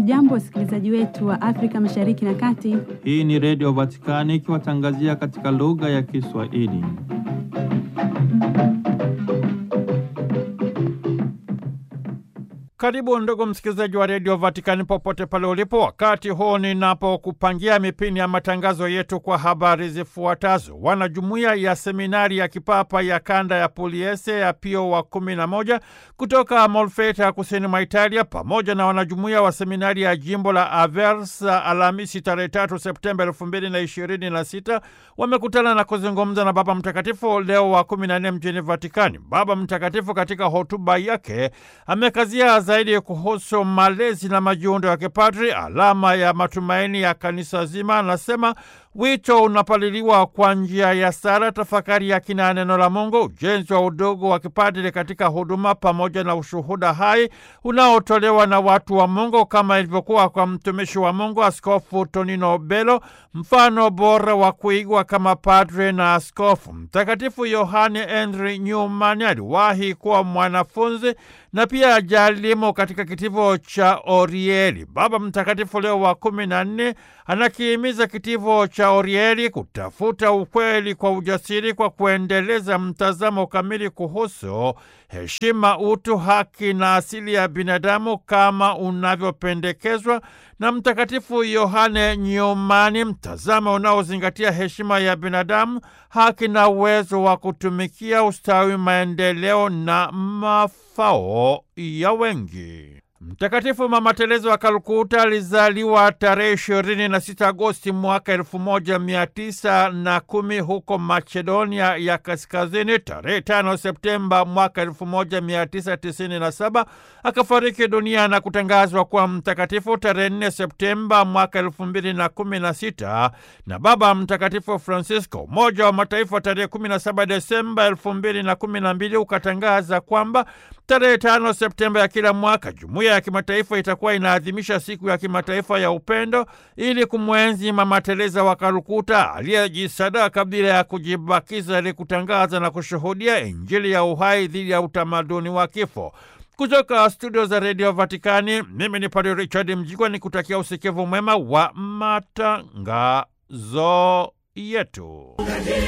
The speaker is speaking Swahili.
Hamjambo, wasikilizaji wetu wa Afrika Mashariki na Kati. Hii ni Redio Vatikani ikiwatangazia katika lugha ya Kiswahili. Karibu ndugu msikilizaji wa redio Vatikani popote pale ulipo, wakati huu ninapokupangia mipini ya matangazo yetu kwa habari zifuatazo. Wanajumuiya ya seminari ya kipapa ya kanda ya Puliese ya Pio wa kumi na moja kutoka Molfeta kusini mwa Italia pamoja na wanajumuiya wa seminari ya jimbo la Aversa Alhamisi tarehe tatu Septemba elfu mbili na ishirini na sita wamekutana na kuzungumza na Baba Mtakatifu Leo wa kumi na nne mjini Vatikani. Baba Mtakatifu katika hotuba yake amekazia zaidi kuhusu malezi na majiundo ya kipadri, alama ya matumaini ya kanisa zima. Anasema wito unapaliliwa kwa njia ya sala, tafakari ya kina ya neno la Mungu, ujenzi wa udogo wa kipadri katika huduma, pamoja na ushuhuda hai unaotolewa na watu wa Mungu, kama ilivyokuwa kwa mtumishi wa Mungu Askofu Tonino Belo, mfano bora wa kuigwa kama padre na askofu. Mtakatifu Yohane Henry Newman aliwahi kuwa mwanafunzi na pia jalimu katika kitivo cha Orieli. Baba Mtakatifu Leo wa kumi na nne anakihimiza kitivo cha Orieli kutafuta ukweli kwa ujasiri kwa kuendeleza mtazamo kamili kuhusu heshima, utu, haki na asili ya binadamu kama unavyopendekezwa na Mtakatifu Yohane Nyumani, mtazamo unaozingatia heshima ya binadamu, haki na uwezo wa kutumikia ustawi, maendeleo na mafao ya wengi. Mtakatifu Mama Teresa wa Kalkuta alizaliwa tarehe ishirini na sita Agosti mwaka elfu moja mia tisa na kumi huko Macedonia ya Kaskazini. Tarehe tano Septemba mwaka elfu moja mia tisa tisini na saba akafariki dunia na kutangazwa kuwa mtakatifu tarehe nne Septemba mwaka elfu mbili na kumi na sita na Baba Mtakatifu Francisco. Umoja wa Mataifa tarehe kumi na saba Desemba elfu mbili na kumi na mbili ukatangaza kwamba tarehe tano Septemba ya kila mwaka jumuiya ya kimataifa itakuwa inaadhimisha siku ya kimataifa ya upendo ili kumwenzi Mama Teresa wa Kalkuta aliyejisadaka bila ya kujibakiza ili kutangaza na kushuhudia Injili ya uhai dhidi ya utamaduni wa kifo. Kutoka studio za redio Vatikani, mimi ni Padre Richard Mjigwa ni kutakia usikivu mwema wa matangazo yetu.